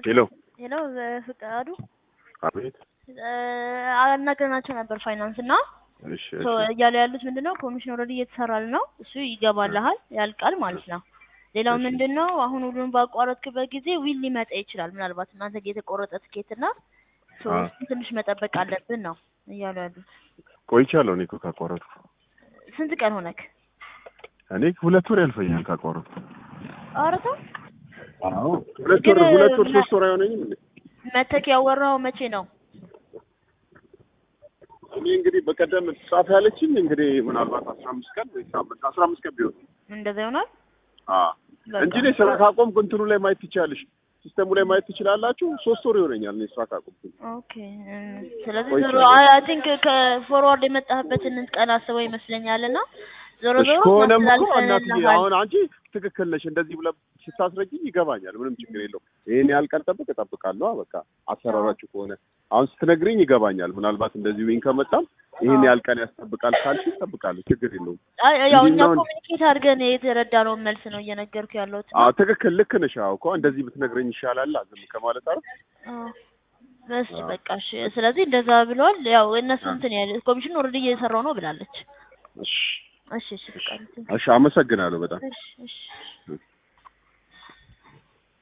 ሄሎ ሄሎ ፍቃዱ አቤት። አናገርናቸው ነበር ፋይናንስ እና እሺ ሶ እሺ እያሉ ያሉት ምንድን ነው ኮሚሽን ኦልሬዲ እየተሰራል ነው እሱ ይገባልሃል ያልቃል ማለት ነው። ሌላው እሺ። ምንድን ነው አሁን ሁሉን ባቋረጥክበት ጊዜ ዊል ሊመጣ ይችላል። ምናልባት እናንተ ጋ የተቆረጠ ትኬት እና ሶ አ። እሱን ትንሽ መጠበቅ አለብን ነው እያሉ ያሉት። ቆይቻለሁ እኔ እኮ ካቋረጥኩ። ስንት ቀን ሆነክ? እኔ ሁለት ወር ያልፈኛል ካቋረጥኩ። ኧረ ተው አዎ ሁለት ግን ወር ሁለት ወር ምና- ሶስት ወር አይሆነኝም እንዴ? መተክ ያወራው መቼ ነው? እኔ እንግዲህ በቀደም ጻፍ ያለችኝ እንግዲህ ምናልባት አስራ አምስት ቀን ወይ ሳምንት አስራ አምስት ቀን ቢሆን እንደዛ ይሆናል። አዎ በቃ። እንጂ እኔ ስራ ካቆምኩ እንትኑ ላይ ማየት ትችላለሽ፣ ሲስተሙ ላይ ማየት ትችላላችሁ። ሶስት ወር ይሆነኛል እኔ ስራ ካቆምኩ። ኦኬ እም፣ ስለዚህ ቆይ ዞሮ ይችላል። አይ ቲንክ ከፎርዋርድ የመጣህበትን ቀን አስበው ይመስለኛል እና ዞሮ እሺ ዞሮ ከሆነም እኮ እናትዬ እናስተላልፈንልሃል። አሁን አንቺ ትክክል ነሽ። እንደዚህ ብለህ ስታስረጅኝ ይገባኛል። ምንም ችግር የለውም። ይሄን ያህል ቀን ጠብቅ እጠብቃለሁ። አ በቃ አሰራራችሁ ከሆነ አሁን ስትነግሪኝ ይገባኛል። ምናልባት እንደዚህ ዊን ከመጣም ይሄን ያህል ቀን ያስጠብቃል ካልሽ ይጠብቃለሁ። ችግር የለውም። አይ ያው እኛ እንዲህ ነው እንጂ- ኮሚኒኬት አድርገን የተረዳነውን መልስ ነው እየነገርኩ ያለሁት። አዎ ትክክል ልክ ነሽ። አዎ እኮ እንደዚህ ብትነግረኝ ይሻላል ዝም ከማለት አረ አዎ። እሺ አዎ። በቃ እሺ። ስለዚህ እንደዛ ብለዋል። ያው እነሱ አዎ። እንትን ያለ ኮሚሽን ኦልሬዲ እየሰራው ነው ብላለች። እሺ እሺ እሺ በቃ እንትን- እሺ፣ አመሰግናለሁ በጣም እሺ እሺ